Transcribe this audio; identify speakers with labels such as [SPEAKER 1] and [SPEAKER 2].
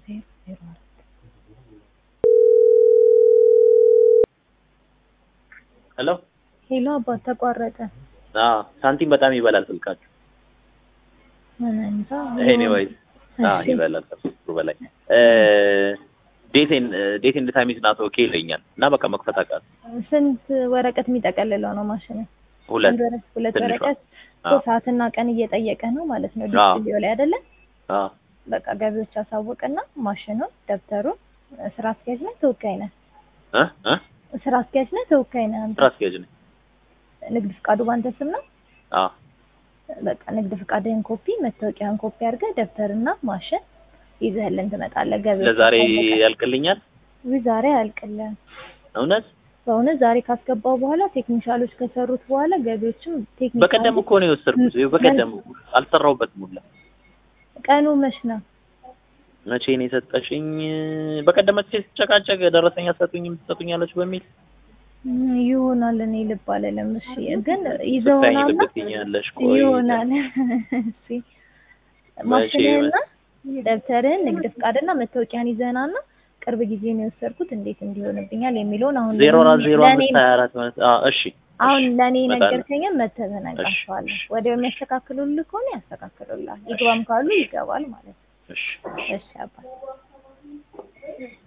[SPEAKER 1] ዜሮ ዜሮ አራት
[SPEAKER 2] ሄሎ
[SPEAKER 1] ሄሎ አባት ተቋረጠ።
[SPEAKER 2] አዎ ሳንቲም በጣም ይበላል ስልካችሁ።
[SPEAKER 1] ምን እንጃ
[SPEAKER 2] ኤኒዌይስ አዎ
[SPEAKER 1] እሺ።
[SPEAKER 2] ይበላል ከሶስት ብር በላይ እ ዴቴን ዴት ኤንድ ታይም ኢዝ ናት ኦኬ ይለኛል እና በቃ መክፈት አቃት
[SPEAKER 1] ስንት ወረቀት የሚጠቀልለው ነው ማሽን?
[SPEAKER 2] ሁለት
[SPEAKER 1] አንድ ወረ- ሁለት
[SPEAKER 2] ትንሿ።
[SPEAKER 1] ወረቀት
[SPEAKER 2] አዎ
[SPEAKER 1] ሶስት ሰዓትና ቀን እየጠየቀ ነው ማለት ነው።
[SPEAKER 2] አዎ።
[SPEAKER 1] ዲስፕሌው ላይ አይደለ?
[SPEAKER 2] አዎ
[SPEAKER 1] በቃ ገቢዎች አሳወቅና ማሽኑን፣ ደብተሩን ስራ አስኪያጅ ነህ ተወካይ ነህ?
[SPEAKER 2] እ እ
[SPEAKER 1] ስራ አስኪያጅ ነህ ተወካይ ነህ አንተ?
[SPEAKER 2] ስራ አስኪያጅ ነኝ።
[SPEAKER 1] ንግድ ፍቃዱ ባንተ ስም ነው?
[SPEAKER 2] አዎ
[SPEAKER 1] በቃ ንግድ ፍቃድህን ኮፒ፣ መታወቂያን ኮፒ አድርገህ ደብተርና ማሽን ይዘህልን ትመጣለህ። ገቢዎች
[SPEAKER 2] ለዛሬ
[SPEAKER 1] አሳወቀ።
[SPEAKER 2] ያልቅልኛል
[SPEAKER 1] ውይ ዛሬ አያልቅልህም።
[SPEAKER 2] እውነት
[SPEAKER 1] በእውነት ዛሬ ካስገባው በኋላ ቴክኒሻሎች ከሰሩት በኋላ ገቢዎችም ቴክኒሻሎች
[SPEAKER 2] በቀደም እኮ ነው የወሰድኩት። ይኸው በቀደም አልሰራሁበትም ሁላ።
[SPEAKER 1] ቀኑ መች ነው?
[SPEAKER 2] መቼ ነው የሰጠሽኝ? በቀደም መቼ ስጨቃጨቅ ደረሰኝ አትሰጡኝም ትሰጡኛለች በሚል
[SPEAKER 1] እም፣ ይሆናል እኔ ልብ አልልም። እሺ ግን
[SPEAKER 2] ስታይኝ
[SPEAKER 1] ይዘውናልና
[SPEAKER 2] ልብ ትይኛለሽ። ቆይ
[SPEAKER 1] ይሆናል። እሺ
[SPEAKER 2] መቼ
[SPEAKER 1] ማሽንህና ደብተርህን ንግድ ፍቃድና መታወቂያን ይዘህናና ቅርብ ጊዜ ነው የወሰድኩት እንዴት እንዲሆንብኛል የሚለውን አሁን
[SPEAKER 2] ዜሮ አራት ዜሮ
[SPEAKER 1] ለእኔ
[SPEAKER 2] አምስት ሀያ አራት ማለት አዎ እሺ
[SPEAKER 1] አሁን
[SPEAKER 2] እሺ፣
[SPEAKER 1] ለእኔ
[SPEAKER 2] እመጣለሁ።
[SPEAKER 1] ነገርከኝም መተህ ተነግራቸዋለህ። ወዲያው የሚያስተካክሉልህ ከሆነ ያስተካክሉልሃል። ይግባም ካሉ ይገባል ማለት ነው።
[SPEAKER 2] እሺ
[SPEAKER 1] እሺ አባት